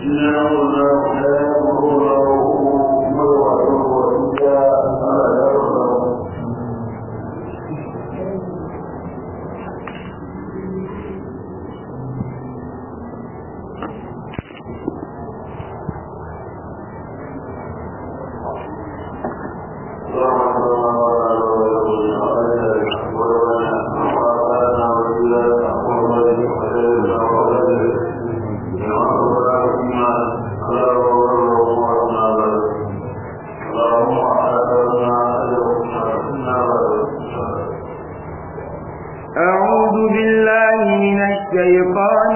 أعوذ بالله من الشيطان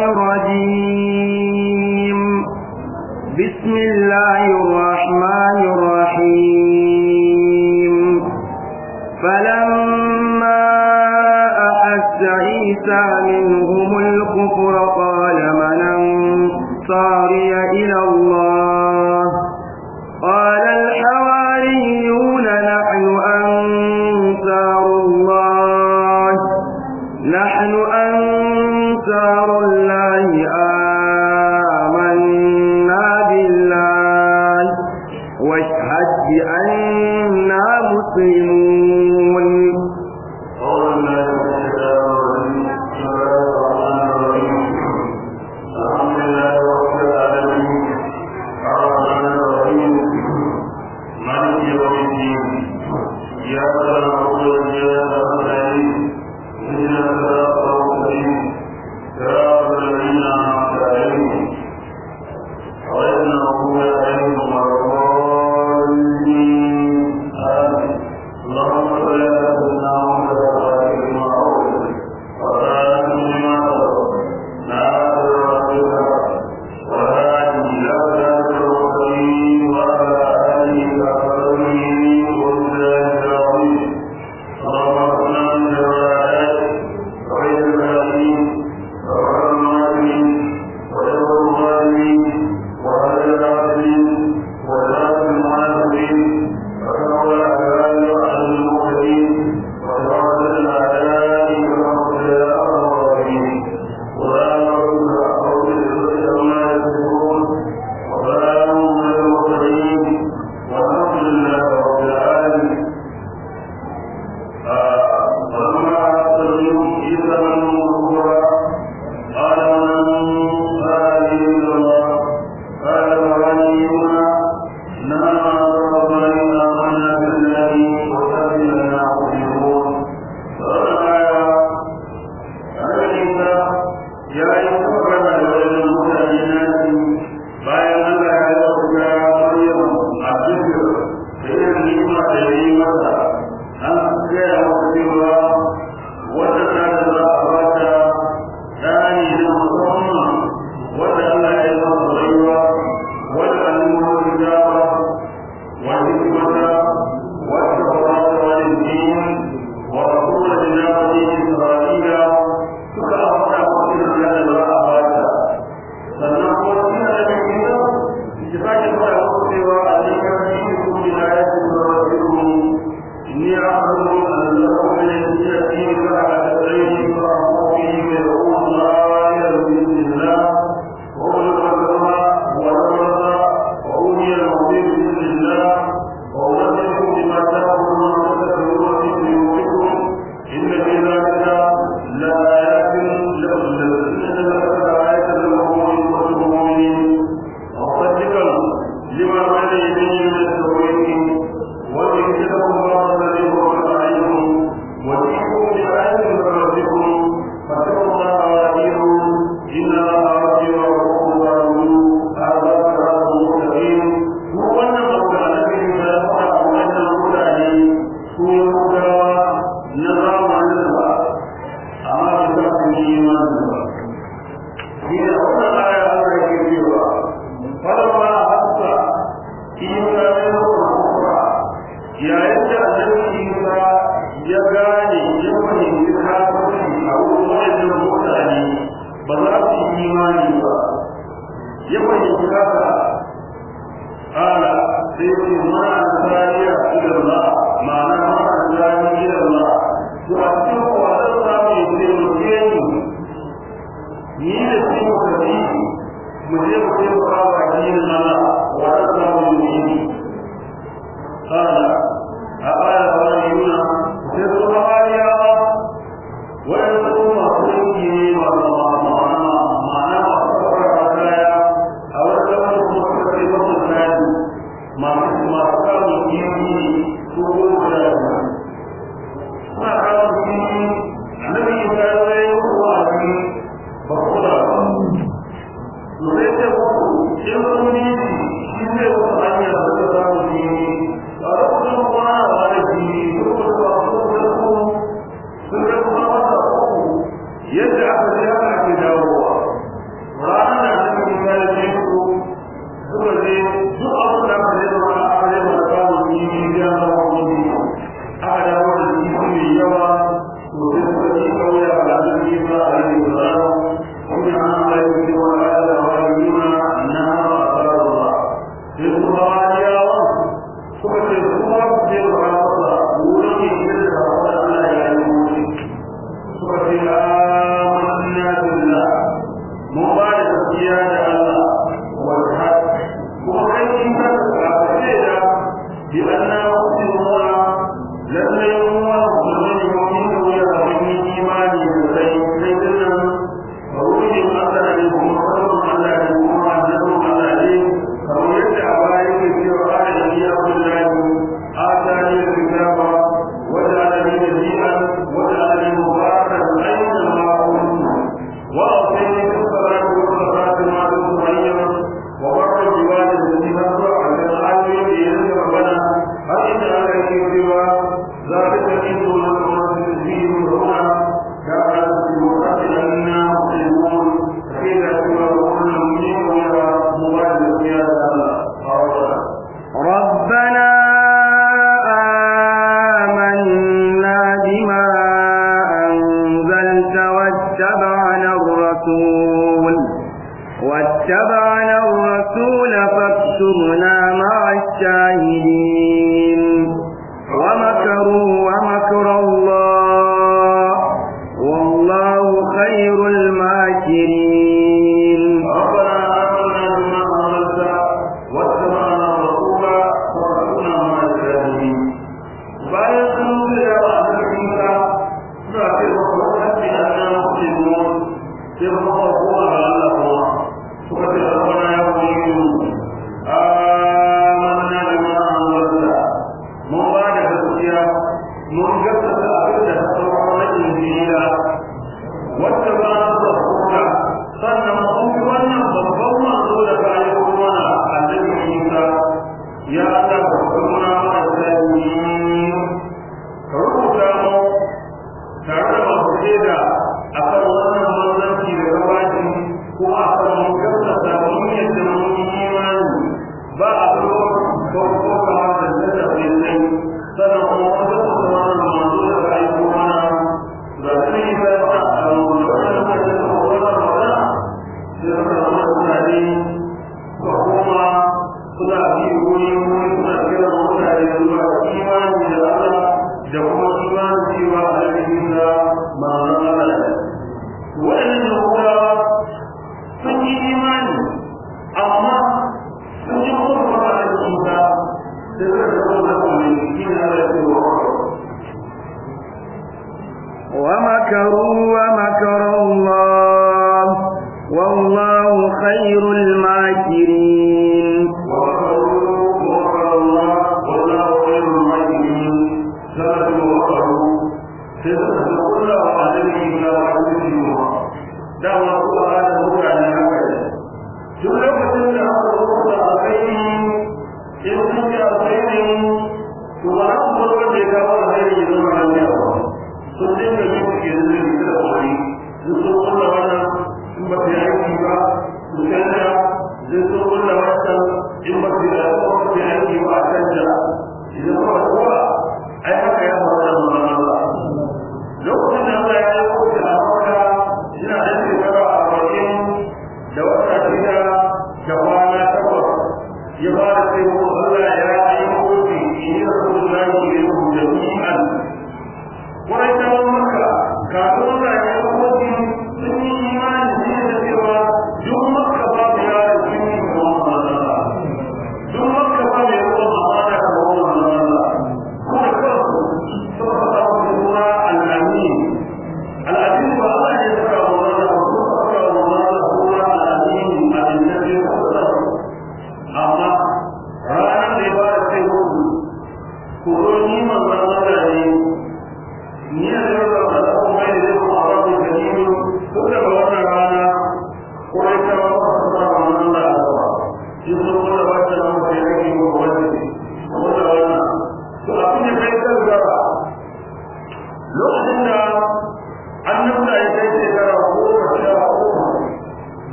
الرجيم بسم الله الرحمن الرحيم فلما أحس عيسى منهم الكفر قال من أنصاري إلى الله قال الحواريون نحن أنصار الله نحن أنصار الله آمنا بالله واشهد بأننا مسلمون mu je mu taimaka wa وأوصيني بالصلاة والصلاة مع الصغير وبر بوالدتي نصر على العالمين بإذن ربنا هل إن عليك سوى ذلك إن لكم فيه هنا كانت بمقاتلنا مسلمون فإذا سوى كل منهم إلى موالد يا الله ربنا آمنا بما أنزلت واتبعنا الرسول واتبعنا الرسول فاكتبنا مع الشاهدين ومكروا ومكر الله والله خير الماكرين ربنا آمنا بما أنزلت واتبعنا الرسول فارحمنا مع الشاهدين bayan sun da ba a cikin ka suna ce ba ku kace annan muslimun sai ba ku ko Allah kuma suka ce rabbana ya qulu amanna bima anzalta mun ba da gaskiya mun gaskata abin da sauran na injila wacce ba na rasula sannan mun bi wannan babban manzo da kayan kuma na annabi Isa ya Allah ka kuma ma da ka rubuta mu tare da masu shaida a kan wannan manzanci da gabaci ko a kan mun gaskata mun yadda mun yi imani ba a zo ko ko kama da zata sai sai sannan kuma wanda su zama da manzo da ka aiko mana da sun yi sai ta a wannan wannan da ta wannan magana sai suka zama mutane ko kuma suna bi wuri wuri suna kira mutane zuwa imani da Allah da kuma imanin cewa a cikin da manzon Allah ne waɗannan yahudawa sun yi imani amma sun yi kuma ba da isa da suka zama da kuma shi ne Allah ya ce wa ومكروا ومكر الله والله خير الماكرين وقالوا وقال الله والله خير الماكرين سنة وقالوا سنة كل وعليه إلا وعليه دعوة الله مكان الأول duk lokacin da aka rubuta a kai in sun ji alkhairi to ba za su bar wanda ya kawo alkhairi ya zama lafiya ba sun dinga yin suke da zai da kwari sun sun kulla wannan in ba su yi aiki ba su canja sun sun kulla wannan in ba su yi aiki ba a canja idan ba ba kowa ai haka ya faru da manzon Allah lokacin da Allah ya yi kowace a maka yana da shekara arba'in da wata shida da kwana takwas ya fara sai ko Allah ya yi kowace in yi rasulullahi ya yi jami'an Kurai ta maka kafin Allah ya yi kowace sun yi imani ne da cewa duk maka babu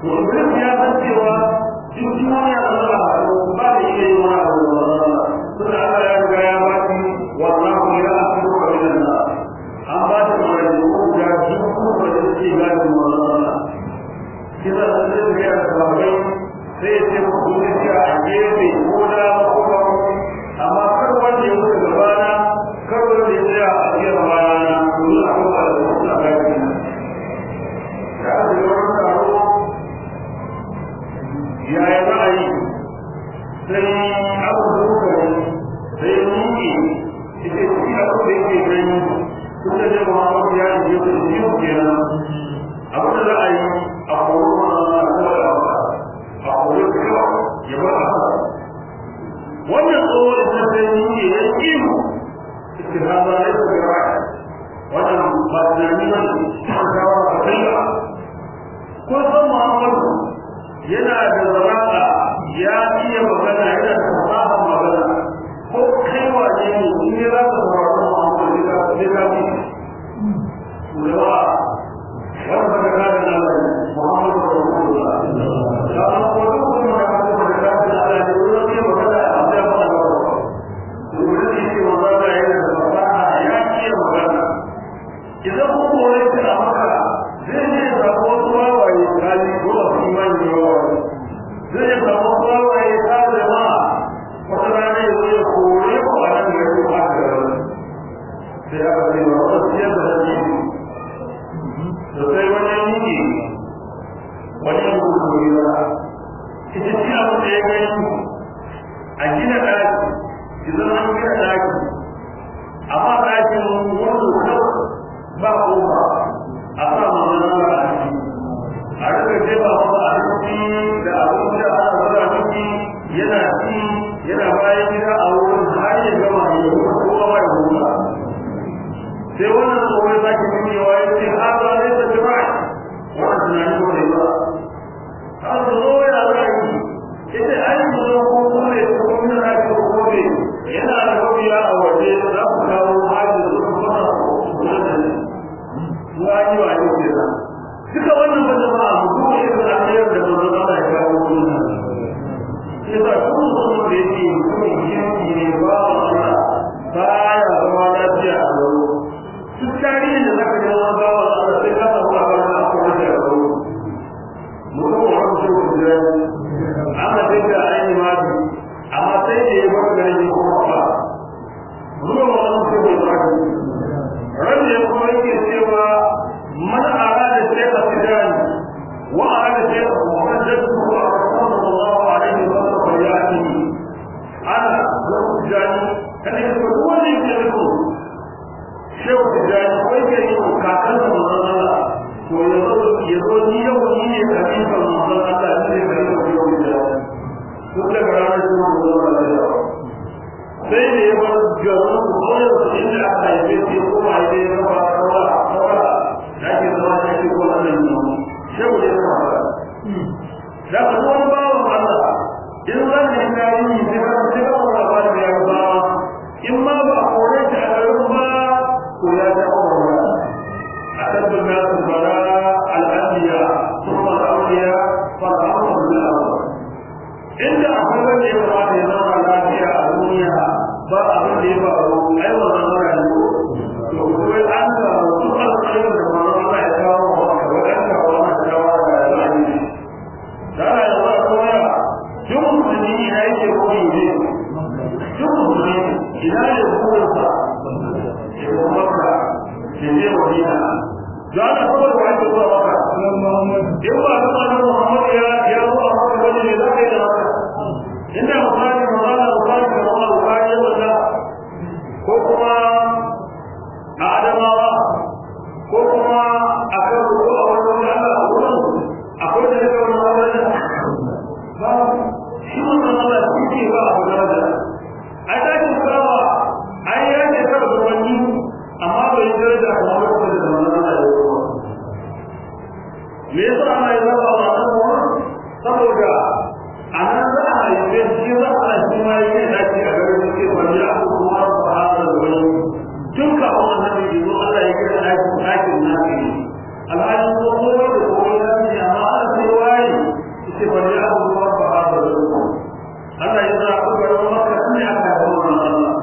to iblis ya san cewa duk duniya da za a ba da iya yi wani abu da suna Allah ya riga ya ba shi wallahu ya asiru ka min nas an ba shi magana ko da duk ko da suke gadi wannan kisa da zai ga ya sabai sai ya ce ku ne a gefe ko da ko ba amma kar wanda ya wuce gabana kar wanda ya tsaya a cikin bayana domin a kuma da suna gadi ya ce wani taro yaya za a yi sai abu da kuka yi sai nuki ita ci abu da yake gani tun da zai kuma abu ya yi yau da biyu kenan abu da za a yi a koro ma a kawai a koro da yawa ya bar a haka wannan tsohon da sai nuki ya yi mu ita ha ba ya yi da wannan ba tunani ba ne an kawo a kai ba ko san muhammadu yana da zaraka ya iya magana yana da fasahar magana ko kai wane ne in ya za ka saurari muhammadu ne ka sai ka bi kulawa wanda ka kada na muhammadu rasulullah da an ko duk kuma da ka da ka da Allah ne wurin iya magana a cikin magana wurin da yake magana yana da fasaha ya iya magana idan ko kore ta a maka zai ne da wasu wawaye kali ko a imani da wawaye zai yi samu wawaye ta zama wata rana ya zo ya kore ko a nan da ya ba da rana sai aka ce ba wata siyar da hajji da sai wani yanki wani yanki ko yi ba ita ce abin da ya gani a gina ɗaki idan an gina ɗaki amma ɗakin wani kawai ba kofa a sa manzana ba a ciki a rika jefa masa a ciki da abin da ana zara miki yana ci yana bayan gida a wurin har ya gama ya yi kowa ba ya hula sai wannan tsohon za ki nuni wa ya ce ha ba zai ta jima wannan tunani ko ne ba har su zo ya za yi ita an yi zo ko kuma ya ce ko mina na ce ko ne yana da mabiya a waje za ku kawo hajji da su kuma kula da ne wani wa ne ke nan duka wannan ba jama'a mu duba irin alheri da manzon Allah ya kawo sunna yasa kun san da yake mutumin kirki ne ba Allah baya zama lafiya a garo duk tarihin da zaka ji wani bawa Allah sai ka samu labarin da aka wuce a garo mutum wa wani shi ku jira amma sai da ainihin mafi amma sai da ya bar garin ya kuma ba zuwa wani shi ku jira rage kuma yake cewa man arada shaykha tijani wa arada shaykha muhaddithu wa sallallahu alaihi wa sallam falyati ana zuwa tijani kada ya ko wani yake riko shehu tijani ko yake yi kakan da manzon Allah to ya zo ya zo ni yau ni ne khalifa manzon Allah ne da yau yau da duk da ranar da manzon Allah sai da ya bar garin koyar da inda aka haife shi ko ma ya yi zama rawa rawa da ake zama da ake ko nan ne shehu ya zama ba da ka zo wani bawan Allah in zan yi tarihi sai ka sai ka wani ba da ya ba in ma ba a kore shi a garin ba to ya ta kora أشد الناس بلاء الأنبياء ثم الأولياء فالأمر بالأمر inda akwai wanda ya kamata ya zama lafiya a duniya ba abin da ya faru ai wannan mara ne to kuma an ga wasu alƙalin da manzon Allah ya kawo wa ka wadanda wannan shawara da ya yi da ya zama kuma duk musulmi ina yake koyi ne duk musulmi ina ne burinsa ya kuma maka ya je Madina da ana kawai wa ake zuwa maka in ba su ma Muhammad ya ya zo a maka wani ne za ka yi da maka inda misali magana misali da kuma misali ya wanda ko kuma a adamawa ko kuma a kan ruwa a wani wani Allah a wurin akwai da yake wani wani ba shi wannan Allah shi ke ba a wani wani ai dakin kama ai ya ce kar zuwanni amma bai daraja kamar lokacin da manzon Allah ya yi me yasa ana yi zaba wa nan saboda a nan za a haife shi za a shi ma yi ne dace a garin da ke wani a kuma ba a da wani tun kafin wannan da zo Allah ya kira ɗakin ɗakin nafi ne alhali ko kowa da kowa ya ce amma ana sai waye ce ba ya abu ba ba ba da Allah ya zaɓi garin Makka ne aka yi wannan Allah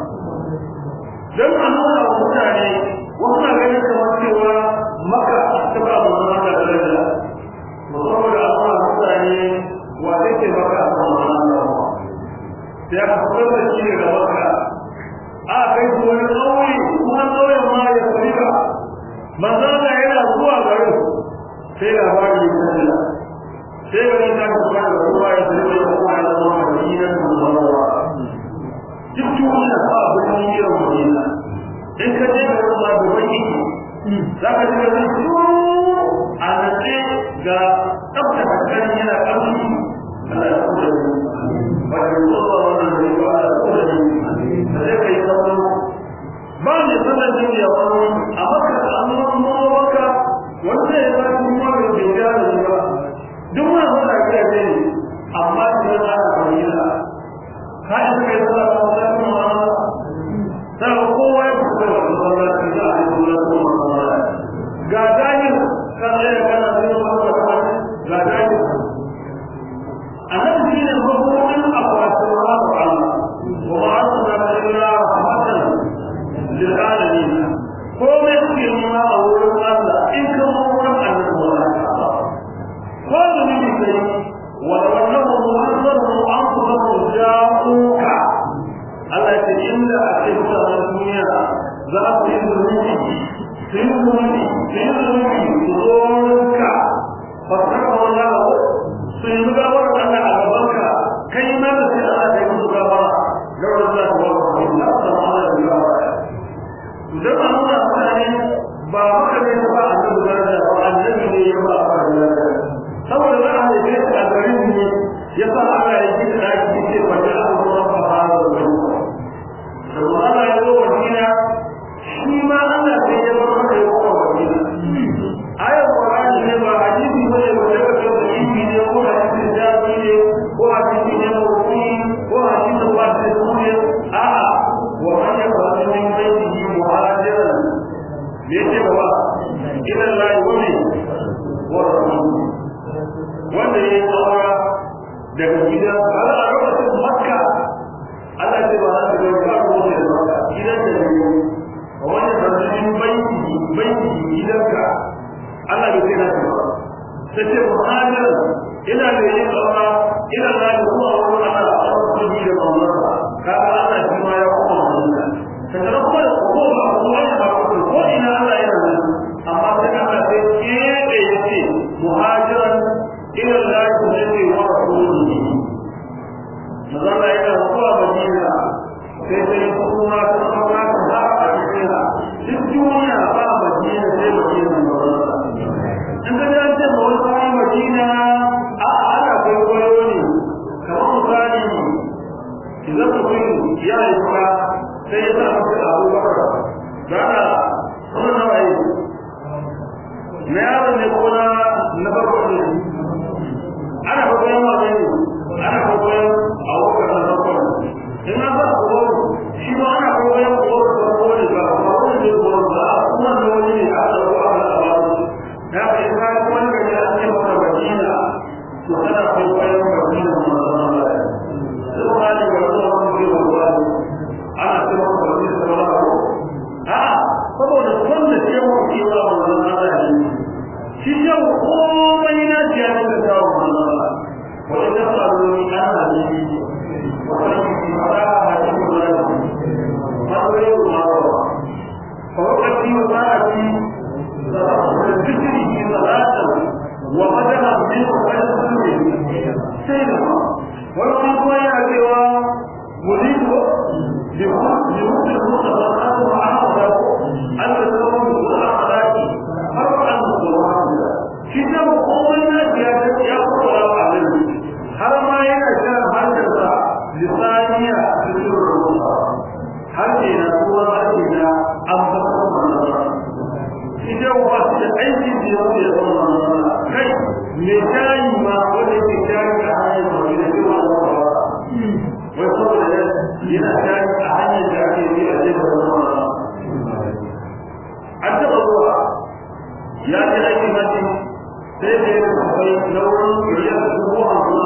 dan a nuna wa mutane wasu na ganin kamar cewa Makka ta ba mu zama da daraja musamman da Allah mutane wa zai ce Makka a kan wannan Allah sai aka fitar da shi daga Makka a kai su wani ƙauye kuma ƙauyen ma ya fariba manzana yana zuwa garin sai labari ya kalla sai garin ta kuma da ruwa ya fariba ya kuma ya zama madinan munawwara duk duniya ba abin yin madina in ka je garin ma da wani za ka ji garin su a natse ga tsabta kan yana ƙarfi Allah ya kuma da wajen zuwa wannan da ya ba da kuma da sai kai kallo ba ne sanar da ya wani a maka da an zama maka wanda ya ba shi ma da ke ya da ba duk ma ba da ke ne amma sai ya da bayyana ka yi kai sallah ba da kuma sai kowa ya fito da masallaci da a yi da kuma ga dajin kan ya kana da wani ga dajin annabi ne hukumin akwatin rabu Allah wa arsalna illa rahmatan lil alamin ko me kuke nuna a wurin Allah in ka mu wurin annabi wa ko da ni kai wa wallahu mu'azzaru anfusahu ja'uka Allah ya ce inda a cikin duniya za ku yi zunubi sai zunubi sai zunubi ku zo wurinka ba ka wala sun yi gawar Allah a gabanka kai ma da sai Allah ya musu gawara lawar Allah ta wa ku illa sallallahu alaihi wa sallam dan amma mutane ba haka ne ba a da daraja ba annabi ne ya ba a daraja saboda za a yi a garin ne ya sa Allah ya ji da shi ce wa da Allah ba ba da wani da Allah ya zo Madina shi ma Allah sai ya bar maka ya ko Madina ayar Qur'ani ne ba hadisi ba ne ba da kake da ilimi ne ko hadisi da ne ko hadisi ne ko ko hadisi ba da ne a'a wa man yaqulu min baytihi muhajiran ne ce ba ila Allah wa min wa rasuluhu wanda ya tsara daga gidan har a lokacin Makka Allah ce ba za ta ga ba ko da Makka gidan da ne wanda ba min baitihi baitihi gidanka Allah bai tsaya ta ba sai ce muhajiran ina da yin tsara ina da zuwa wurin Allah a cikin da Allah kaga Allah shi ma ya kuma wannan kaga kuma da ko ba ko ne ba ko ko ina Allah yana nan amma sai Allah sai kebe yace muhajiran ila Allah yake wa rasulihi mazalla yana zuwa Madina sai sai kuma ta fara ta a cikin duk duniya ba Madina sai Madina in ka ji an ce ba wani kawai Madina a ana kai kwayo ne kamar misali idan mutum ya yi kuma sai ya sa masa abubakar gana wani nawa yi na yaron ne ko na na farko ne ana kwakwayon wa ne ana kwakwayon abubakar na farko in an ba ku shi ma ana kwakwayon abubakar na farko ne ba kuma wani ne ko ba kuma da wani ne a ɗauko a wani abu da ka yi kayan wani gari an ce maka madina to kana kwakwayon madina ma zama lafiya Tuhan yang berdoa kepada anak semua bagi sekolah. Ah, kalau ada pun dia mau kira mana ada ini. Sisa oh mana dia nak tahu mana. Kalau dia selalu anak ini, orang ini marah hati marah. Mahu yang marah. Kalau hati marah hati, fikir ini marah. وقدها منه ويسلم سيدنا wani kuma yana cewa muliku limutu mutafakatu wa ahada an da zama mutu a halaki har an mutuwa shi ne komai na ya ya fara wa nan har ma yana shan hantarsa lisaniya cikin rubuta har ke na kuma har ke na an fasa manzara shi ne wa su da aikin da ya wuce da manzara kai me shayi ma wanda ke shayi a hanyar da ke wai saboda yana tashi a hanyar da ake yi a cikin wannan an taɓa zuwa ya ji aiki mace sai da ya kafai na wurin riyar dubu hamsin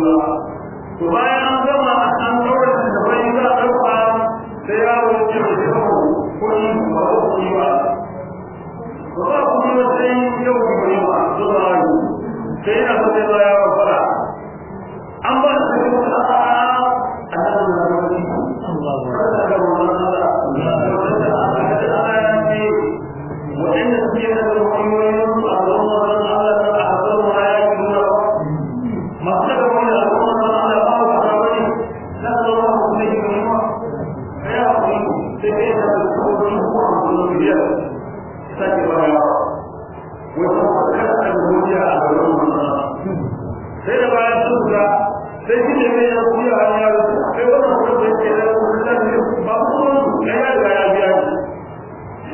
ba to bayan an gama an daura da bai za a dauka sai yaro ya ce da yau kuɗi ba ko kuɗi ba ba ba kuɗi ba sai yau kuɗi ba zuwa yau sai yana so sai ya yaro fara an ba su da kuma a a nan da wani Allah ba da wannan وإن السيرة الحيوان أعظم من على أحسن ما يكون ما سبب من أعظم من على بعض الأولين نسأل الله عليه وسلم فيعطي سبيل الكون هو الرجال سكر يا وتوكلت الهدى على الله sai da bayan sun ga sai shi ne mai ya kuya a yaro sai wannan kuma bai ke da mutane ba kuma ya ya ga ya biya shi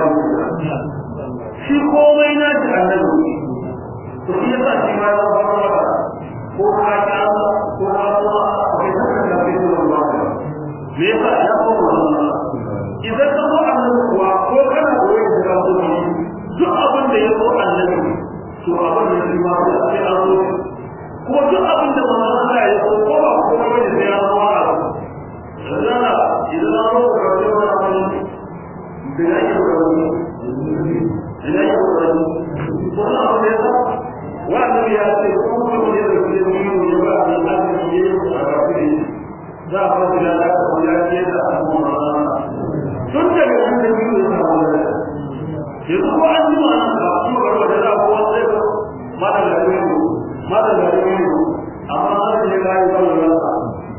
shi komai na ji annabi to shi yasa shi ma ya fara maka ko ka ta ko ka kuma kai ta da kai da Allah me yasa ya fara idan ka zo annabi kuwa ko kana koyi da ka zo duk abin da ya zo annabi to abin da shi ma sai an zo kuma duk abin da manzon Allah ya so ko ba ko ba ne sai ya zo a rana idan an zo ka ce wannan da ya yi wani ina yi wani wannan abu ne ba wannan ya ce kuma ne da ke yi ya ba da lafiya ne a kafin za a fara da lafiya ko ya ce da abu tun daga nan da biyu ya samu da yanzu ko an ji ma'anar ka kuma ga wanda za ko wanda ya mata da ne mata da ne amma an ce ga yi ba da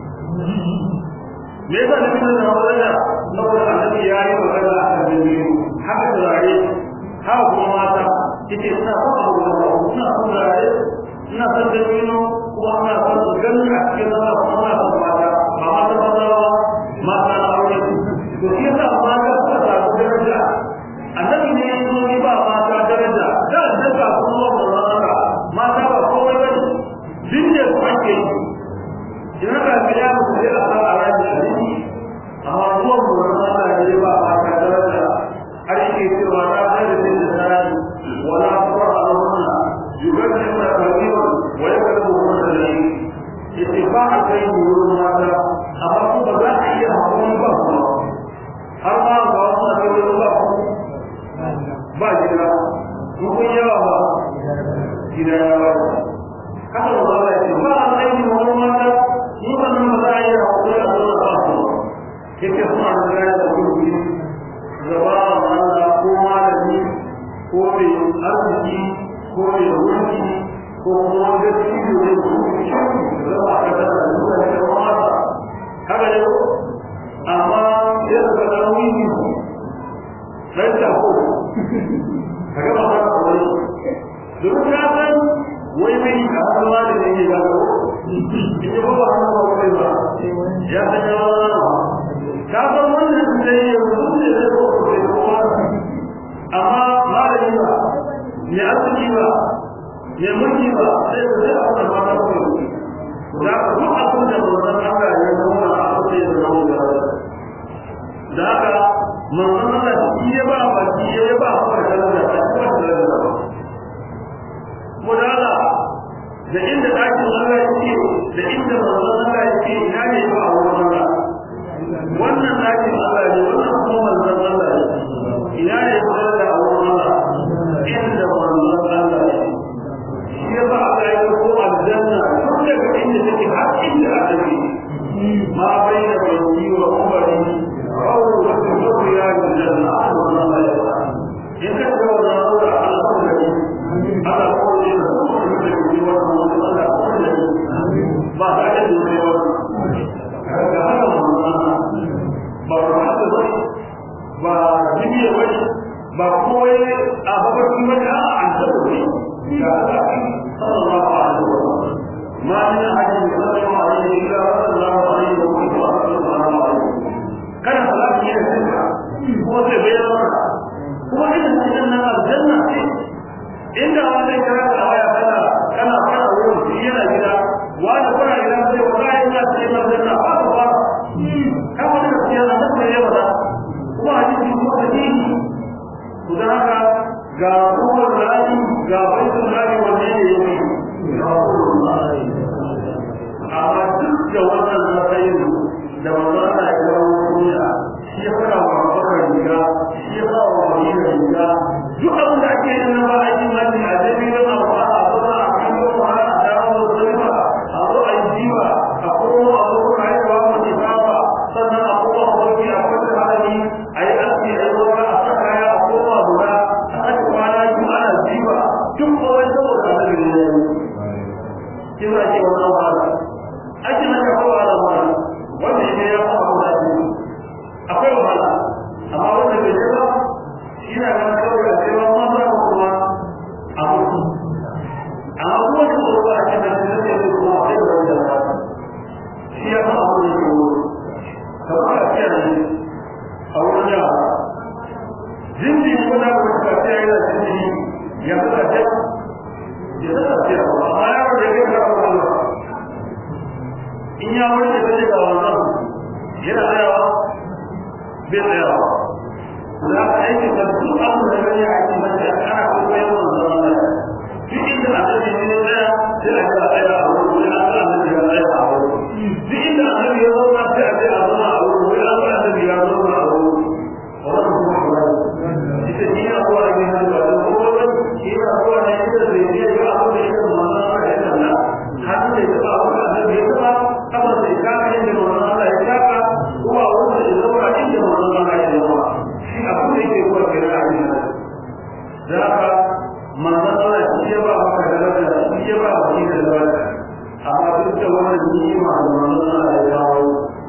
me yasa da bin da wannan saboda annabi ya yi magana a kan biyu haka turare haka kuma mata yace suna son abu da ba suna son turare suna son dabino kuma suna son su gani a cikin zama kuma suna son mata ba mata maza ba mata na aure to shi yasa mata suka samu daraja annabi ne ya zo ba mata daraja da daga kuma ba mata mata ba komai bane dinne su ake yi idan ka ga ya mutu sai a sa a rayuwa amma zuwan mu Allah ne ba a ka daraja har yake cewa na kai da sai da sai wala qur'a lahunna yubaddilu al-kabira wa yakulu hunna dai yace ba a kai mu wurin mata amma ko ba za a iya hakuri ba kuma har ma ba wasu na kai wurin ba ba gida ko kun yawa ba gida yawa haka ba za a ce ba a kai mu wurin mata mu ba za a iya hakuri a wurin ba yake suna da gaya da gurbi gaba Allah ko malami ko mai arziki ko mai wurki ko kuma wanda cikin da gurbi zama a kada da nuna da mata haka ne amma ya daga da wani rai ta ko kaga ba ta ko wani domin ka san wai mai ka hannuwa da ne ga ko ita ba ba hannuwa ba ba ya san yawa ka san wannan zai yi mutum ne zai zo ko sai kuma amma malami ba ne asali ba ne mulki ba sai ku sai a wannan mata ko da ka duk abin da manzon Allah ya nuna a sai da nawo da da haka manzon Allah shi ya ba ba shi ya ba ba da da ko da mudala da inda dakin Allah yake da inda manzon Allah yake ina ne ba a wurin Allah wannan ɗakin Allah ne wannan kuma manzon Allah ne ina ne kuma da wurin Allah inda manzon Allah ne shi ya ba Allah ya ko aljanna tun daga inda take har inda aka yi ma bai da bai wa umari rawu wa tuhu ya aljanna Allah ya ba in ka ga wannan Allah Allah ko da Allah ko da kuma da yi wannan Allah ko da ba ta da yi wannan kaga haka manzon ba rahata ba ba jibiya ba ba kowai a babarci ba da an taɓa ne ga sallallahu alaihi wa sallam ma min ahadin sallallahu alaihi illa sallallahu alaihi wa sallam kana salati ne sai kuma sai bai zama kuma idan cikin nan aljanna ce inda wani kira da waya kana kana fara wurin shi yana gida wani kuna gida sai wallahi ina cikin aljanna ba ba kama da gaskiya na da ya bada kuma hadisi ko hadisi to dan haka ga ruwan in ya wuce da ga wannan yana tsayawa bai tsayawa za ka aiki da duk abin da gani a cikin da ana kuma yin wannan wannan duk inda annabi ne ya tsaya sai a ga tsaya a wurin wani an ga annabi ya tsaya a wurin duk inda annabi ya zauna sai a ce a zauna a wurin wani an ga annabi ya zauna a wurin wannan kuma kuma ita ni na kowa ne na da kuma wani shi na kowa ne ita da ne ga abin da yake manzon Allah ya tsalla har da ya ba abin da annabi ya tsalla kamar sai ka ga inda manzon Allah ya tsaka kuma wanda ya zauna inda manzon Allah ya zauna shi abin da yake kowa ke da abin da haka manzon Allah shi ya ba maka daraja shi ya ba maka da daraja amma duk da wannan ni'ima da manzon Allah ya kawo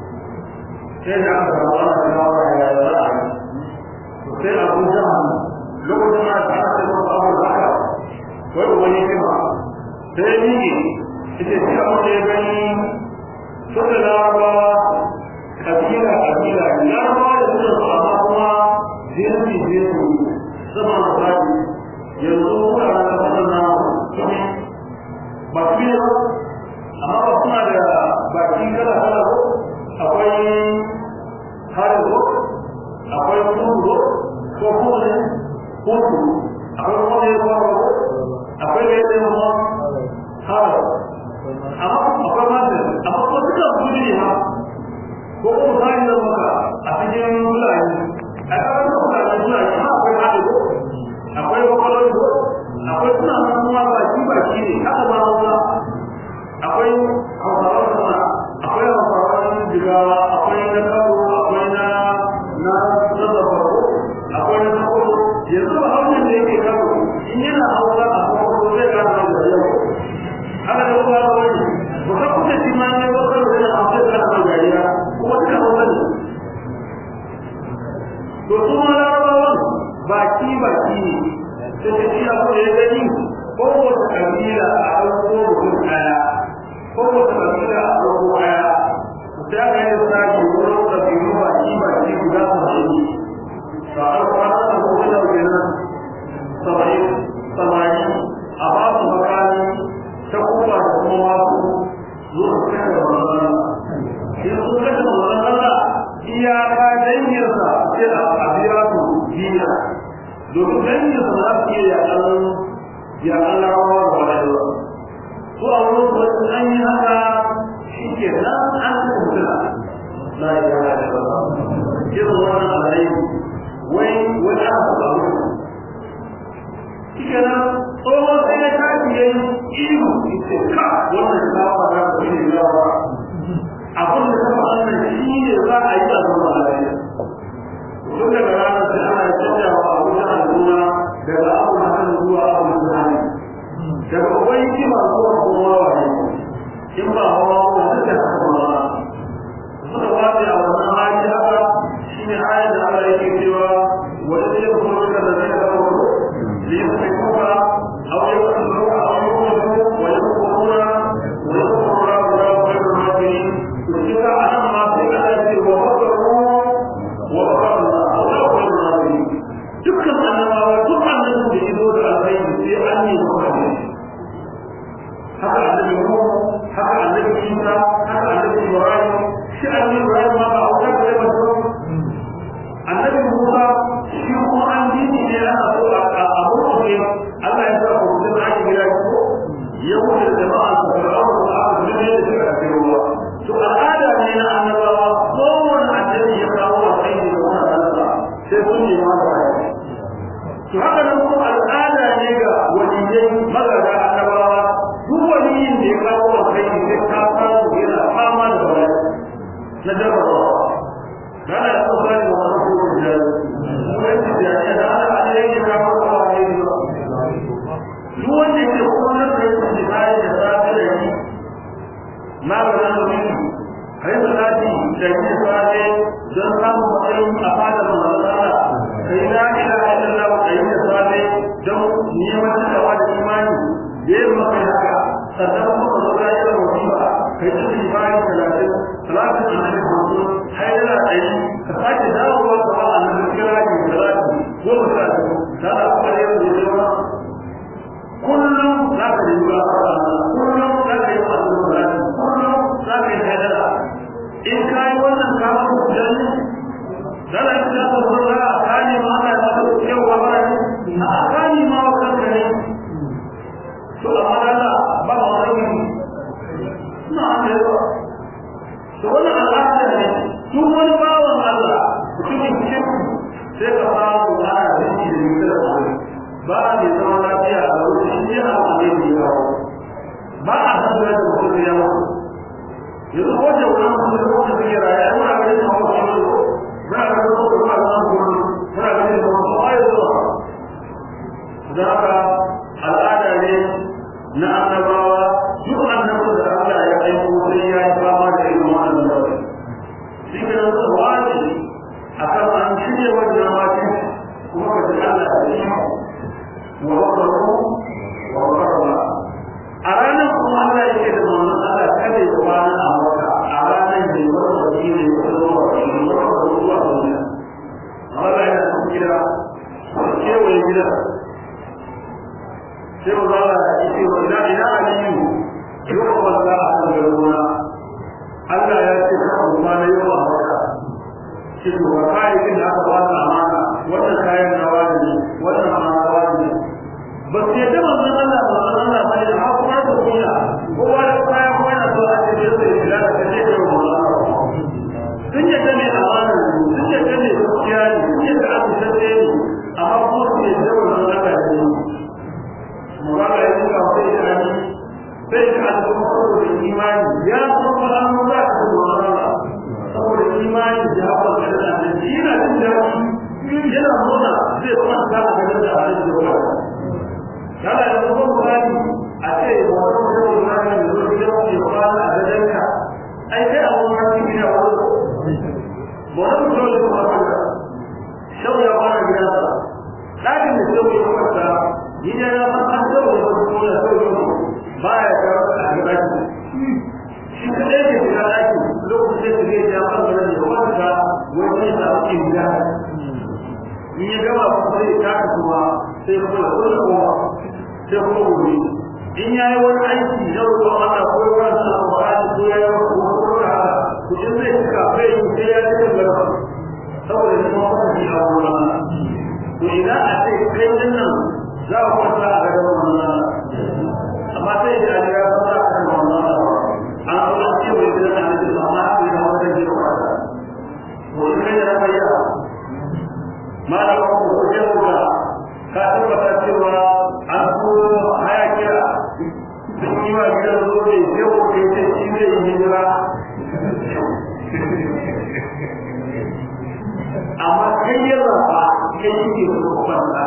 sai da aka samu ana kawo ya za a yi sai abu jahal lokacin da aka ce masa abu haka wai wani kima sai ni ita ce abu da ya gani suka larabawa kabila kabila larabawa da suka su amma kuma jinsi jinsi sama da fadi yanzu wuraren da suka na kuma ba su yi ba amma ba suna da baki kala kala ko akwai harin ko akwai kudu ko kuma ne kudu akwai kuma ne ko akwai ne ne ma harin amma akwai mata amma kuma duka kudu ne ha ko kuma sai da maka a cikin fulani a kawai da fulani fulani ha akwai harin ko akwai kwakwalwar ko akwai suna nan kuma baki baki ne haka ba wanda akwai hausawa sama akwai hausawa jigawa akwai na karo akwai na na raba farko akwai na farko yanzu ba hausa da yake karo in yana hausa a farko zai gana da yau haka da kuma ba wani ba ka kusa shi ma ne ba karo da hausa da na gariya kuma duka hausa ne to su ma larabawan baki baki ne sai ta shi abu da ya gani kowace kabila a ɗauko mutum ɗaya kowace kabila a ɗauko ɗaya sai aka yi tsari wurin kabilu baki baki guda saba'in ba a kwana da kuma da kenan saba'in samari a ba su makani ta kuma da kuma wasu zuwa su kashe da manzana in sun kashe da manzana iyaka dangiyarsa sai a biya su biya domin dangiyarsa za su iya yaƙan yaƙan larabawa da wani su a wurin wasu an yi haka shi ke nan an kuntuna la ilaha illallah irin wannan alai wai wani aka faɗa mu shi ke nan tsohon sai ya tafi yayi ihu ita ka wannan ta fara da shi ne yawa abin da ta faɗa nan shi ne za a yi a zama lafiya tun daga ranar sai ana canja wa abu da al'umma daga abu na kan zuwa abu da hali daga ubai kima zuwa kuma wa ne in ba hawa ko duka kuma suka wace a wannan hali haka shine ayat da Allah yake cewa wa idh yakfuru alladhina kafaru li yusrikuka aw yaqtuluka aw yuqtiluka wa yakfuruna wa yakfuru Allahu la khayrul makirin kuka anan ma sai Allah ya ce wa makaru wa makaru Allah la khayrul makirin dukkan annabawa duk annabin da ya zo da alkhairi sai an yi maka haka annabi Nuhu haka annabi Isa haka annabi Ibrahim shi annabi Ibrahim ma ba wuta da ba to annabi Musa shi kuma an dini ne ana so a abu ne Allah ya sa ku da ake gida ko yau da jama'a su fara ku a cikin ne da suka ce ruwa to al'ada ne na annabawa kowane annabi ya kawo a kai da wannan Allah sai sun yi ma ba to haka nan kuma al'ada ne ga waliyai magada annabawa duk waliyin da ya kawo wa kai sai ka samu yana fama da bala'i na jarrabawa kana da kuma ne wa rabu da jari kuma yake da ya da Allah ne yake ka kawo wa kai duk wanda yake kuma da yake da kai da zafi da yi ma ga nan ne kai da zafi da yi sai don samu matsayin a fadar manzala kai la ilaha illallah kai da sai don neman tsawa da imani yayin maka haka sannan kuma zo ga yin musiba kai ta yi bayan talatin talatin da ne ko har yana tsayi ka sake dawowa ga wannan kira ne talatin goma sha biyu da da kuma yin zuciya kullum za ka yi ba kullum za ka yi masu talatin kullum za ka yi hadara in ka yi wannan kamar hujjan dala in ka zo za a kani ma ana da maka cewa ba ne na a kani ma wa kanka ne to amma dala ba ma wani na an da yawa to wannan al'ada ne duk wani bawan Allah mutumin kirki sai ka samu ana da shi da mutum da ba a mai zama lafiya a wurin shi ya hawa ne da yawa ba a haɗuwa da mutum da yawa yanzu ko da wani mutum da wani suke raya ya muna ganin kawo shi ne muna ganin kawo da wani zama kuma muna ganin kawo da wani zuwa da haka al'ada ne na annabawa duk annabin da Allah ya aiko sai ya yi fama da irin wannan nauyi shi ke nan wani akan an shirya wannan mati kuma ka ji Allah da shi wa wakaru wa wakaru a ranar kuma Allah yake da manzon Allah kada ya kwana a maka a ranar da ya wata wani ne ya zama wa shi ne wata wani zuwa duniya Allah yana cikin gida kewaye gida sai mu zara da ita wanda ina aliyu yau wanda a kan garuna Allah ya ce ka kuma na yau a maka shi to ba kayayyakin da aka ba ta amana wannan kayan nawa ne wannan ma nawa ne ba su yadda manzon Allah manzon Allah ba ne amma kuma da kunya kowa da kaya kuma yana so a ce da yau da da kace da manzon Allah sun yadda ne amana sun yadda ne gaskiya ne sun yadda aka sace ne amma kuma su yadda manzon Allah ne magana ya tuka sai da ni sai da al'umma saboda imani ya kuma an ba ta da Allah saboda imani da haka da Allah yana jin daɗi yana nuna zai kwanta a gaban da Allah ya ba kana da kuma mutane a ce wannan mutum da yana da zuwa gidan ke kwana a gaban ka ai sai a wannan cikin gida wani wannan mutum da kuma kwana shau ya kwana gidansa ɗakin da shau ya kwanta ni da na san an zama da kuma da sauran ba ya kawo a gaba shi kadai ke shiga ɗaki lokacin da zai ja kan da ya wanda wani ya samu ke gida in ya gama kuma sai ya taka kuma sai kuma da kullum kuma sai kuma gobe in ya yi wani aiki na roƙon Allah ko ya wani sa Qur'ani ko ya yi wani kuma ko ya haka to in zai cika bai yi sai ya cika garba saboda ya zama wata ji a wurin Allah to idan a ce kai din nan za a kwanta a gadon wannan amma sai da ya ga ba a kan wannan an zo an ce wai gidan annabi amma a yi da wata ji ko to in kai da bayya malama ko ko ce ko ka tabbata cewa an ko haya kira sun yi wa gidan zo ne sai ko ke ce shi ne yi hijira amma kai ya zaba kai yake so kwanta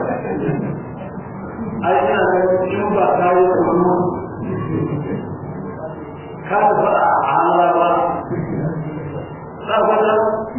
ai ina ganin in ba ta yi kuma ka da fara a Allah ba ta fata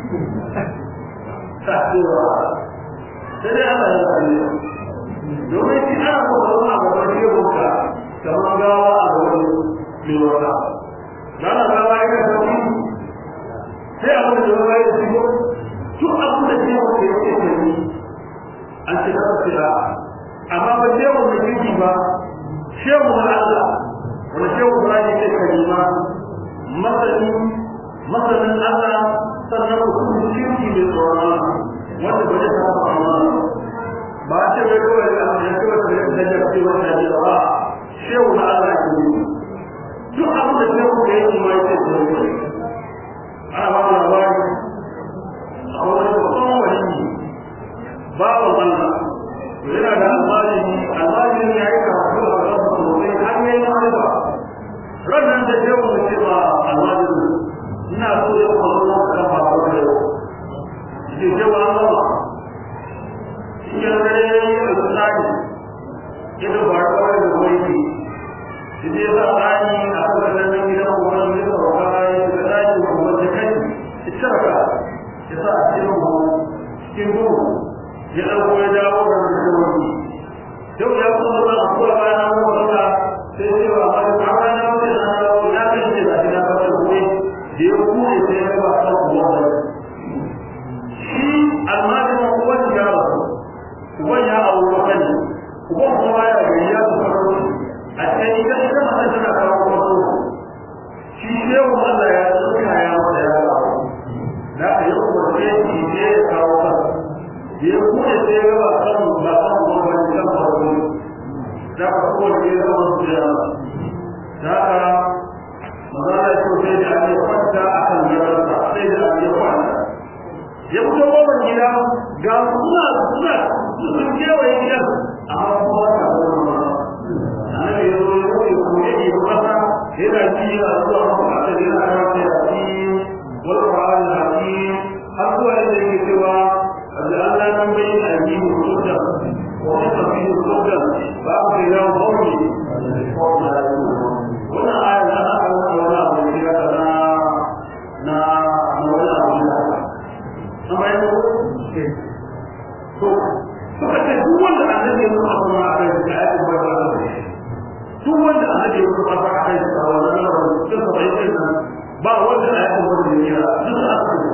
ta cewa sai dai Allah ya sani domin shi ana so ka zama a gaban shehunka kamar gawa a gaban mai wata rana gawa ya ka tafi sai abin da gawa ya shigo duk abin da shehun ke yake tafi an ce ka tafi amma ba shehu da kirki ba shehu na Allah wanda shehu ba ne ke kalima masani masanin Allah sannan mutum kirki mai tsoron wanda ba zai taɓa Allah ba a ce bai kawai da ya kawai da ya daga ce wanda ya ba shehu na Allah ke yi duk abin da shehu da yake ma yake tsoron ana ba mu labari a wani babban wani bawan Allah yana da almajiri almajiri ya yi karatu a kan sosai har ya yi ma'aiba rannan da shehu da ce ba almajiri ina so ya kuma zo ka kafa a wani yau ke shehu an zama shi ya gare ya yi da tsari ita ba kawai da wani shi ne za a tsani a kan ganin gidan kuma ne da wata ya ga tsari da kuma da kai ita ka ya sa a cikin cikin duhu ya ɗauko ya dawo da mutum yau ya kuma ba a kuwa bayan an kuma ba sai ce wa ba da ba na wuce na dawo ya kai ce da ina ba da kuɗi da ya kuɗe sai ya ba a kuma ba shi almajin uban ya ba uban ya auri wani uban kuma ya gari ya su faro a cikin ita ita mata tana kawo kwaso shi shehu Allah ya tsuka ya mata da ya kuma sai ya ba kan ba kan gwamnati kan farko da ka ko da ya zama su da da ka magana ko sai da ya kwanta a kan gabansa sai da ya kwanta ya fito gobar gida ga suna suna sun kewaye gidan amma kuma ta zama annabi ya zo ya ce ko ya yi masa yana ji yana zuwa masa a cikin yana rawa ya ci wal qur'an hakim har zuwa yadda yake cewa da Allah nan bai da addini hujja wa haka fi hujja ba ku da yawan qawli wannan aya na aka wani abu ne ya na na wani abu ne amma yanzu to suka ce duk wanda annabi ya nuna kuma a kai da ayatin barka duk wanda annabi ya nuna kuma a kai da wannan lamarin duk da bai kai ba wanda ayatin barka ya kira duk da aka yi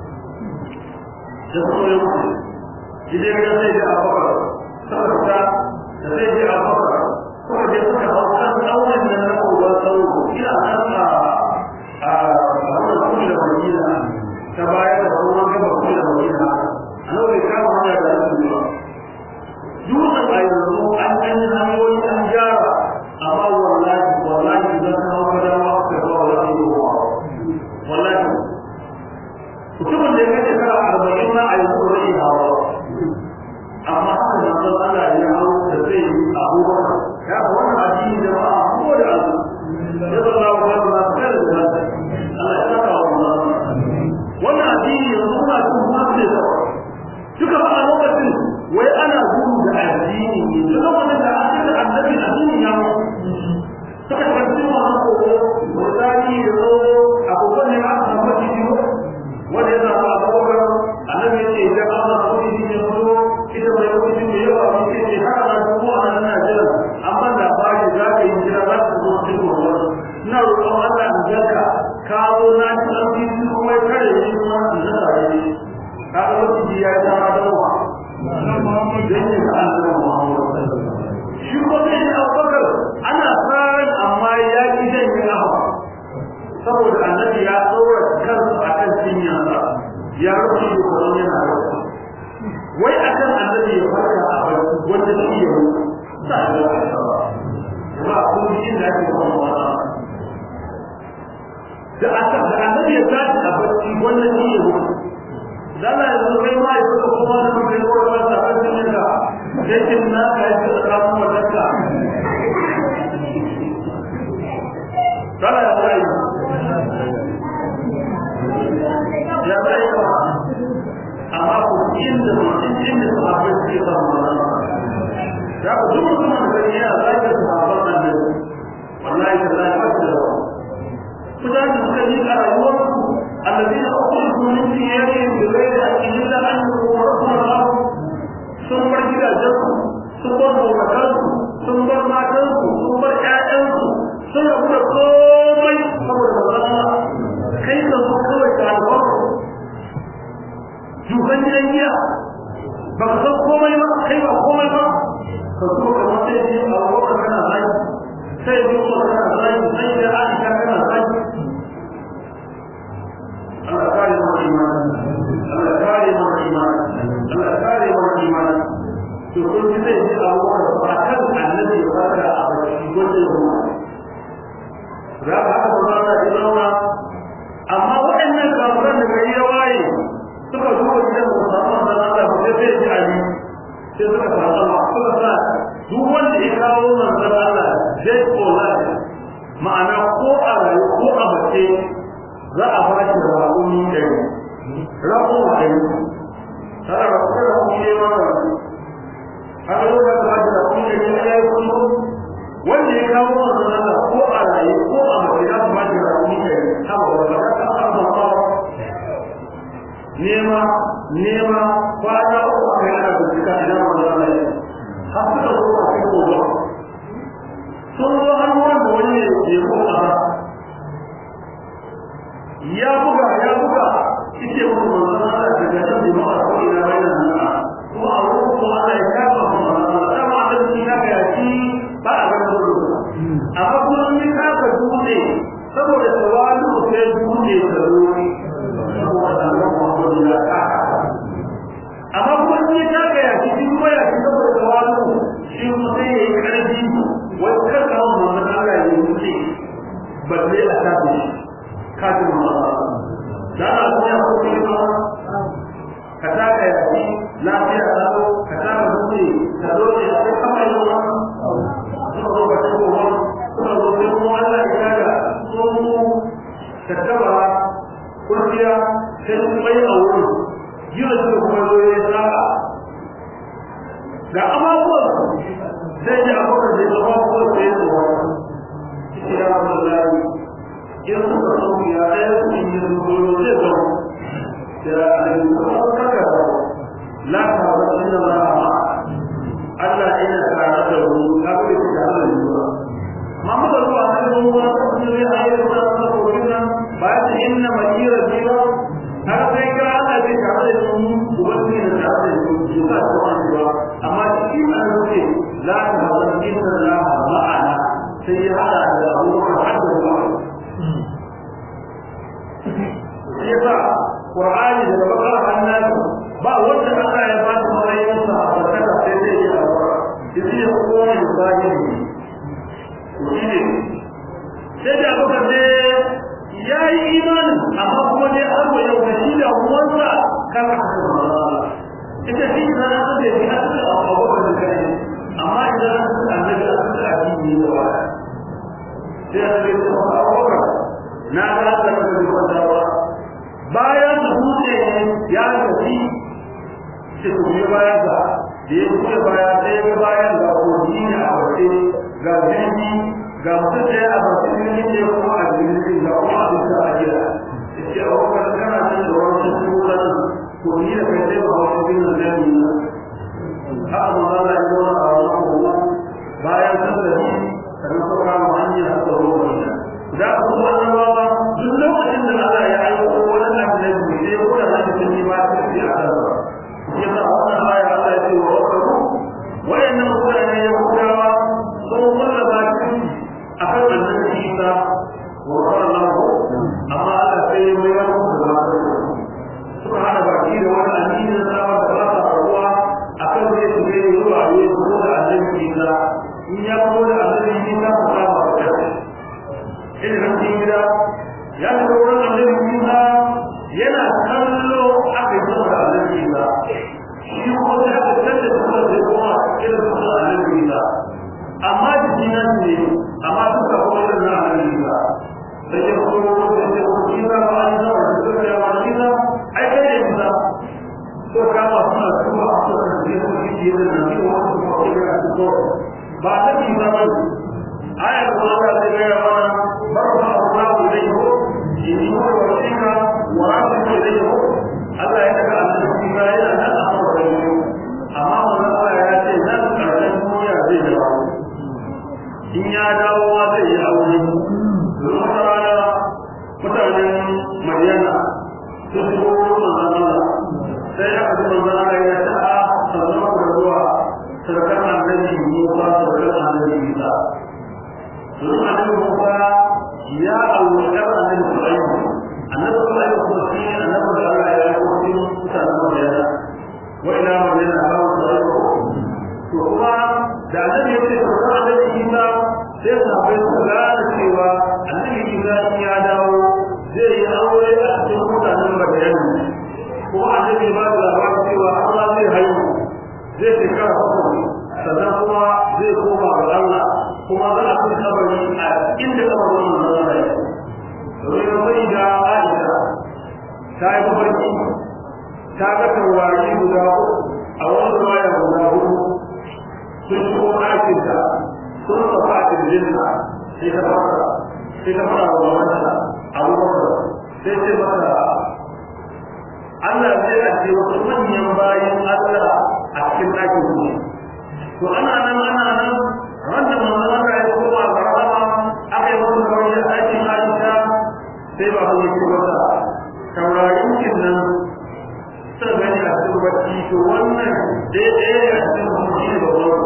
da kuma ya mutu idan ya sai da abubakar saboda da sai da abubakar kuma da suka hau kan tsaunin nan na kowa tsawo ina nan a a wannan kuma da madina ta bayar da ruwan gaba kuma da madina a nan bai kama hanya da su ba dutsen a yanzu an ɗan yi hanyoyi an gyara amma wallahi wallahi idan ka hau kada ma ka ba wallahi yi wa wallahi mutumin da ya kai shekara arba'in na a yanzu zai yi hawa amma haka na san Allah ya hau da zai yi abubakar ya ga wannan addini da ba a ko da azu ya zalla wa kan na kai da Allah ya saka wa wannan addini yanzu kuna cin mutunci da duka ba a lokacin wai ana gudu da addini ne duk lokacin da an da annabi addini ya mu suka tafi wannan kogo misali da zo a kogon ne aka samu ciki wanda ya samu abubakar annabi ya ce idan an samu ciki ne zo ita mai mutum da yawa mun ce ce haka na dubu a nan na jira amma da bari za ka yi jira za ka zo cikin wannan ina roƙon Allah in janka ka zo na ci an fi kuma kare ni kuma in zaka ne kaga lokaci ya yi sama da wa shi ko sai da abubakar ana tsarin amma ya ki jan yi nawa saboda annabi ya tsora kansa a kan cinyarsa ya rufe da kwaron yana rufe wai akan annabi ya farka a barci wanda shi ya rufe sa ya ba kun ji inda ake kuma wata da annabi ya tashi a barci wanda shi ya rufe dala yanzu kai ma ya suka kuma da mutum ya kora masa a cikin ka yakin na ka yi da kamun wadanka dala ya zai ya zai ba amma ku inda mutum inda sahabbai suke samu ya ku duk mutum da gani yana zaki sahabban nan ne wallahi da zai ba da mutane suka yi a rayuwarsu الذين أخرجوا من ديارهم بغير حق إلا أن يقولوا ربنا الله ثم إلى جنة ثم مكانه ثم ماتنه ثم آيانه ثم يقول قومي قبل الله كيف تفكر تعالى juhan gidan giya ba ka san komai ba kai ba komai ba ka zo ka ma sai ji a wakar kana zai sai ji kuma kana zai sai da aisha kana zai Allah kare mu iman Allah kare mu iman Allah kare mu iman to kun ji sai ji Abu Bakar ba kan annabi ya fara a baki wanda ya ruwa za ka haka ba za ka zauna amma waɗannan kafiran da gari ya waye suka zuwa gidan musamman da Allah ba sai sai ji Ali sai suka samu suka sa duk wanda ya kawo manzon Allah zai kola ma'ana ko a rayu ko a mace za a ba shi raƙumi ɗari raƙumi ɗari tana da kuɗin raƙumi ne ma ba haka yau da ba shi raƙumi ɗari na ya yi kuma wanda ya kawo masu nana ko a raye ko a mace za su ba shi raƙumi ɗari haka ba ba ta an ba nema nema kwana uku a kai ana bincika idan ba za a yi har suka zo a kai gobe sun zo har wanda wani ne ke ko a ya buga ya buga ite mu manzon Allah daga nan jama'a ko ina bayan nan ko a wurin ko Allah ya kafa mu manzon Allah da shi na ga shi ba a ganin gudu amma kuma ni ka ka dole saboda tawalu sai dole da ruwi saboda Allah Muhammad ya ka amma kuma ni tattabara kurciya sai sun bai a wurin jiya su kuma zo ya saka ga abubuwan zai ji abubuwan da ya abubuwan da ya zuwa cikin ya rabu da in suka sauki ya ɗaya su yi zuwa zai zo da ayyukan kaka la ta ba inna la Allah yana tare da mu ka ga shi tare da mu amma muka zuwa sai mun ga su ne ayyukan da suka koyi nan ba ta inna madira biya har sai ga Allah zai tare da mu ubangi ne tare da mu shi ka ta wani ba amma shi an ce la ta ba inna la ma'ana sai ya hada da abubuwan hadda ba yasa Qur'ani daga bakar hannan ba wanda Allah ya ba su matsayin sa a barkata sai zai yi alƙura shi ya kowa da zahiri shi ne sai da abu kace ya yi imanin amma kuma dai har wa yau da shi da uwansa kan ita shi da na da shi a cikin abubuwan da kai amma idan an san annabi an san addini ne wa sai ya ce abubuwan na ga da kuma kwantawa bayan da dutse ya tafi ce ku biyo bayan sa da ya kuce baya sai ga bayan ga kogi ne a wace ga jirgi ga mutum ɗaya a bakin jirgin ne kuma a jirgin ga kuma a bisa a gida ya ce a wakar kana can da wani sun kan kogi da kai sai ba wasu bin da zai yi haka ma za a yi zauna a wani kogo bayan sun tafi sannan suka kama hanyar a tsaro wani da ku kuma annabawa duk lokacin da Allah ya aiko wani annabi sai ko da zai sun yi ba ta fi a kan yasa wannan aya Allah ya ce wa wakaru wayannan mutane ya kudawa sun kulla ba shi akan annabi Isa wa sallallahu amma Allah sai ya mai wani da suka hada baki da wani annabi da sama da ba ta ruwa akan zai su ga ruwa ya zo da annabi Isa in ya zo da annabi Isa ko ba ba irin cikin gida ya shiga wurin annabi Musa yana kallo aka yi da annabi Musa shi ko da aka tsalla da kuma da kuma irin da annabi Musa amma jiki na ne amma duka ko irin na annabi Musa da ke ko da ke ko Musa ba an da wani da ya wani Musa ai kai ne Musa to kama suna kuma a cikin da su ke da nan ko ko ko ko ba ta Musa ba ayar da Allah zai ga mana barka Allah ilayhi inni huwa wasika wa rabbuka ilayhi Allah ya daga annabi ba yana nan a wurin amma wannan Allah ya ce nan karshen duniya zai dawo in ya dawo ma zai yi aure don rana mutanen Madina sun shigo wurin manzon Allah sai aka ji manzon Allah ya ce a sannan ku zuwa sarkar annabi Musa sarkar annabi Isa domin annabi Musa ya auri ɗan annabi Sulaiman annabi Sulaiman kuma shi ne annabi da Allah ya yi kuma mutanen Madina wa ila Madina a kawo Sulaiman to kuma da annabi ya ce ko annabi Isa sai sahabbai su gane cewa annabi Isa ya dawo zai yi aure a cikin mutanen Madina kuma annabi ba da labarin cewa Allah zai haihu zai shekara bakwai sannan kuma zai koma ga Allah kuma za a fi kabari a inda kabarin manzon Allah ya domin sai da Aisha ta yi mafarki ta ga taurari guda a wani ruwaya guda hudu sun shigo ɗakin ta sun tafa a kirjinta sai ta fara sai ta fara wa wanda abubakar sai ce masa Allah zai ajiye wasu manyan bayan Allah a cikin ɗakin su to ana nan ana nan wanda manzon Allah ya koma ga rahama aka yi masa kawai a ɗakin Aisha sai ba ku yake masa taurarin kin nan sun gani a cikin bacci to wannan daidai ne a cikin bacci da wani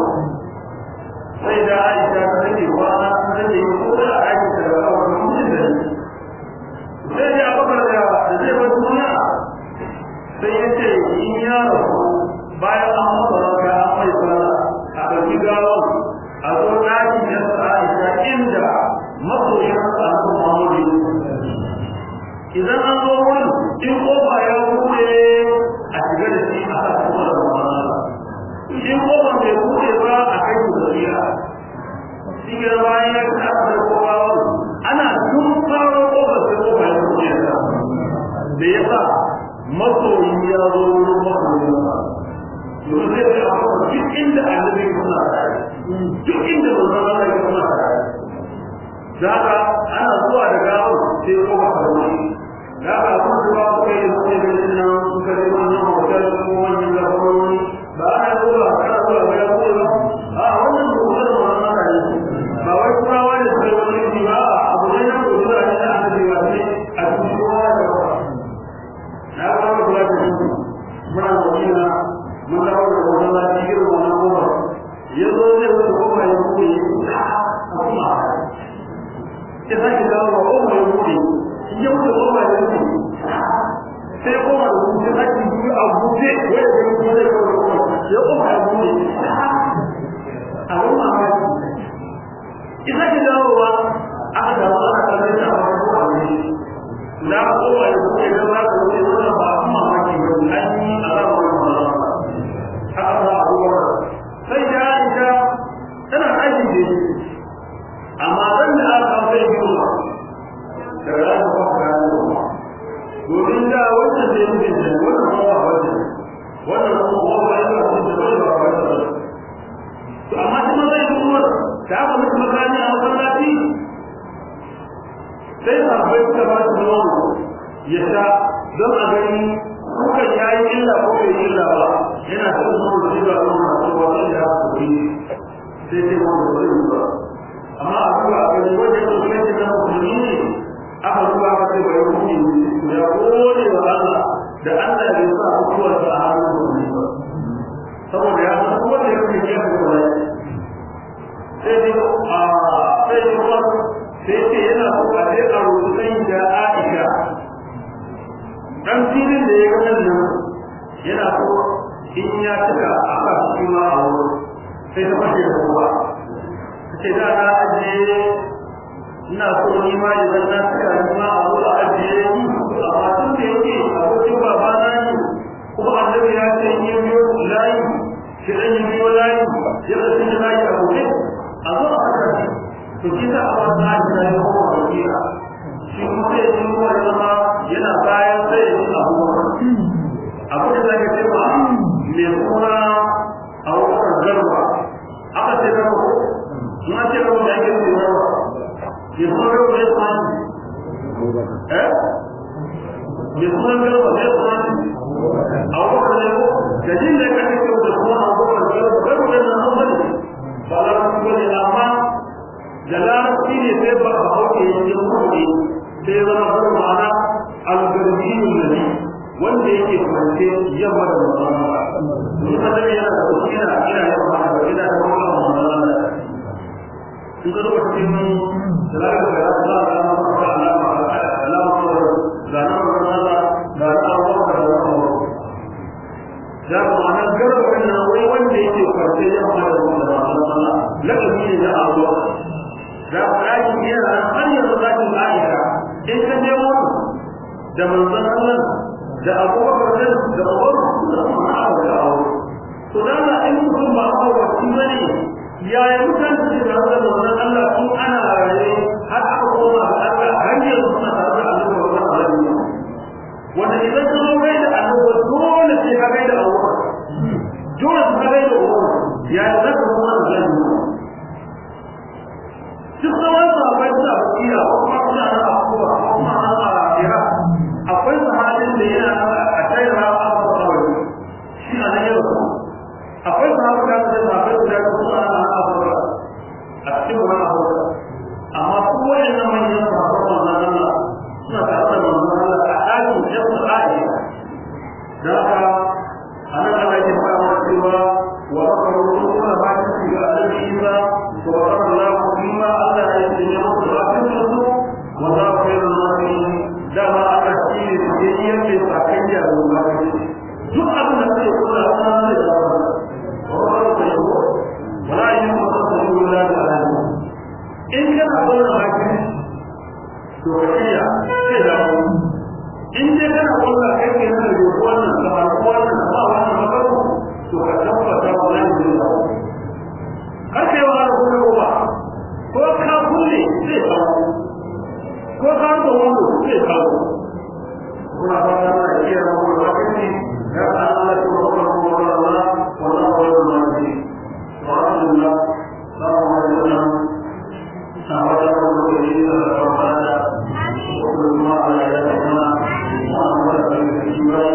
sai da Aisha ta rage kwana ta rage ko da a ɗakin ta da kawai mutum da ni sai ya bakar da da zai bar duniya sai ya ce in ya rasu bayan an masa raka an mai sana a ɗauki gawar a zo ɗakin ya sa Aisha inda masoyin sa Muhammadu idan an zo wurin in kofa ya buɗe a shiga da shi a sa kuma da Muhammadu in kofa bai buɗe ba a kai su zuriya shi ke bayan ya ci aka da kofa ana tun faro kofar sai kofa ya da ya sa masoyi ya zo wurin masoyi domin zai ce a kuma duk inda annabi suna tare duk inda manzon Allah ya suna tare da haka ana zuwa da gawo sai ko ba ka wani da haka kuma da ba ku kai da kai da nan suka je wannan hotel ko wannan gabaroni ba ana zuwa kana zuwa ga ya ko ba a wannan hotel ma na da ne ba wai kuma wani sai wani ji ba abu ne na ko da ne da annabi wa ne a cikin kowa da kowa na ga ku da ku muna madina mun dawo da wannan lafiyar wannan kowa yazo ne wani kowa ya koyi a kuma ya sake dawo wa koma ya buɗe ya wuce koma ya buɗe sai koma da buɗe sake biyu a buɗe wanda ya buɗe ya koma ya koma ya buɗe a wani mamaki ya sake dawowa aka dawo ana kallon shi a wani kowa ne da koma ya buɗe da za ka wuce wannan ba a mamaki ba an yi alamar mamaki haka ba a ruwa sai da Aisha tana aiki da shi amma ran da aka kawo sai biyu ba da ran da kuma ran da kuma domin da wannan da yake da wannan kuma ba wanda wannan kuma ba ya da shi da ba wanda to amma kuma sai kuma da aka mutu makani a masallaci sai sahabbai suka ba shi nono ya sha don a gani kuka yayi illa ko bai illa ba yana da nono da shi ba nono a cikin wani da aka kuri sai sai wanda ba zai ba amma a duba a gani wajen musulunci na musulmi ne aka duba aka ce bai hukumi ya gode wa Allah da Allah bai sa mutuwar sa a hannun musulmi ba saboda ya san kuma da yake ya fi kula sai dai a sai dai kuma sai ce yana so a je a rutsunan da Aisha dan filin da ya ga nan yana so in ya cika a sa shi ma a wurin sai ta fashe da kowa ce da na ajiye ina so ni ma idan na saka ni ma a zuwa ajiye ni amma tun da yake abokin baba na ne kuma annabi ya ce ni biyo layi shi dan yi biyo layi ya ka tun layi a gobe a zo a haka to shi da amma na ji na yi kuma wakila shi kuma sai ya ji kuma ya zama yana bayan sai ya ji abubuwa abu da zaka ce ba mai suna a wakar garba aka ce garba ma ce ba da yake da yawa ya kuma ga wani tsani eh ya kuma ga wani tsani a wannan ne da jin da kake ce da kuma a wannan ne ba ga da nan ba ne ba la ku ne amma da larabci ne sai ba a hauke yin kuɗi sai zama har ma'ana al-garbiyyu nabi wanda yake kwance yamma da manzon Allah ni kada yana da ina ina yamma da ina da manzon Allah in ka zuba cikin dalalin da ya zama da alama alama alama da na Allah da Allah da Allah da ma'ana garba nan wai wanda yake kwance yamma da manzon Allah lakabi ne da Allah da ƙaƙi yana har yanzu zakin Aisha in ka je mu da manzon Allah da abubakar da da Umar da Umar da Abu to dan Allah in mutum ba a wasi bane yaya mutane su da Allah manzon Allah in ana raye har aka koma ga Allah har yanzu suna tare da Allah wa Allah wanda idan ka zo kai da Allah dole sai ka kai da Allah dole sai ka kai da Allah ya zaka kuma da Allah duk sauran sahabbai suna basira ko kuma suna nan a kowa ko kuma nan a ira akwai sahabin da yana a tsaira a kawai shi a nan yau akwai sahabin da aka sahabbai guda ko suna nan a kawai a cikin wani abuwa amma su wayan nan manyan sahabbai wannan Allah suna tare da manzon Allah a ɗakin jasa a'i da haka a nan Allah yake fara cewa wa rakaru kuma ba ta shiga annabi Isa wa rakaru فيما ألا يتجمع رأسه وذا خير الناصرين دama aka shine biyayyen mai sakayya da wani duk abin da zai kula da wannan zai dawo wannan da yau wala yin mutum da yau da da in kana wannan hakin to kiya sai da in dai kana wannan kai ke nan da wannan da ba wannan ba wannan ba to ka tabbata wannan zai dawo har kai wa ko ba ko ka kulle zai kawo ko ka ga wani zai kawo kuna ba shugaba